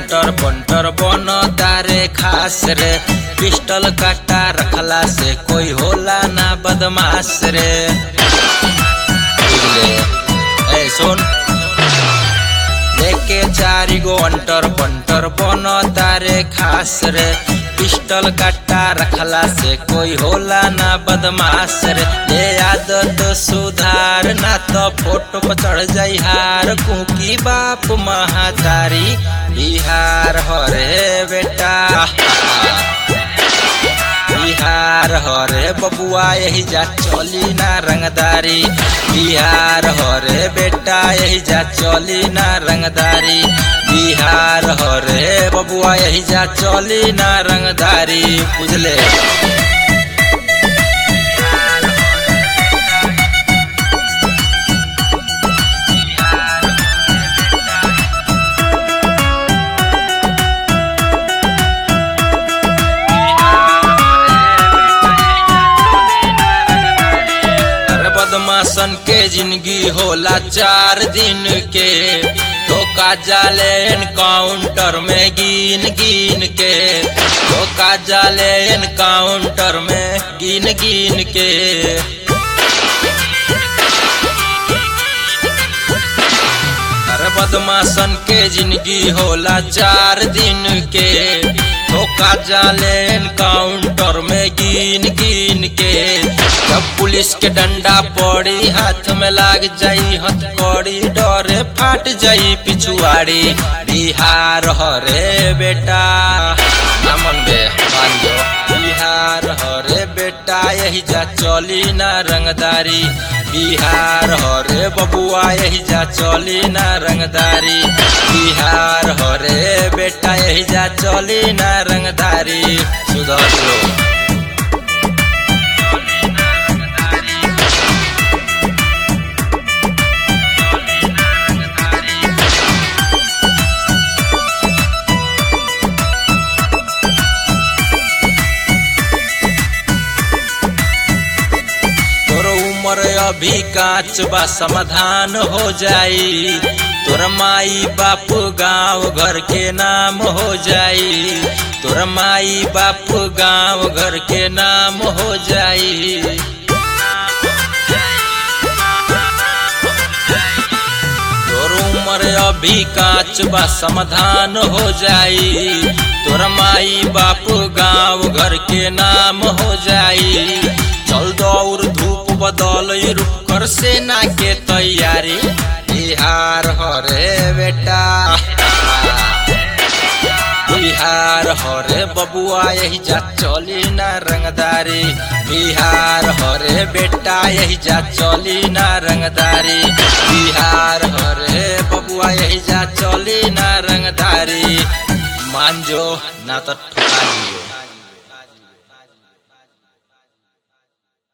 अंटर बंटर बन तारे खास रे पिस्टल काटा रखला से कोई होला ना बदमाश रे बुझले ए सुन लेके चारी गो अंटर बंटर बन तारे खास रे पिस्टल काटा रखला से कोई होला ना बदमाश रे ले आदत सुधार ना तो फोटो पर चढ़ जाई हार कुकी बाप महातारी बिहार हरे बेटा बिहार हरे बबुआ यही जा चली ना रंगदारी बिहार हरे बेटा यही जा चली ना रंगदारी बिहार हरे बबुआ यही जा चली ना रंगदारी बुझले अरे बदमाशन के जिंदगी होला चार दिन के धोखा जाले एनकाउंटर में गिन गिन के धोखा जाले एनकाउंटर में गिन गिन के अरे बदमाशन के जिंदगी होला चार दिन के धोखा जाले एनकाउंटर में गिन गिन के जब पुलिस के डंडा पड़ी हाथ में लाग जाई हथकड़ी डरे फाट जाई पिछुआड़ी बिहार हरे बेटा नामन बे मान जो बिहार हरे बेटा यही जा चली ना रंगदारी बिहार हरे बबुआ यही जा चली ना रंगदारी बिहार हरे बेटा यही जा चली ना रंगदारी सुधर लो तोर उम्र अभी काच बा समाधान हो जाई तोर माई बाप गांव घर के नाम हो जाई तोर माई बाप गांव घर के नाम हो जाई तोर उम्र अभी काच बा समाधान हो जाई तोर माई बाप गांव घर के नाम हो जाई चल दौड़ धूप बदल रुक कर सेना के तैयारी बिहार हरे बेटा बिहार हरे बबुआ यही जा चली ना रंगदारी बिहार हरे बेटा यही जा चली ना रंगदारी बिहार हरे बबुआ यही जा चली ना रंगदारी मान जो ना तो ठुका दियो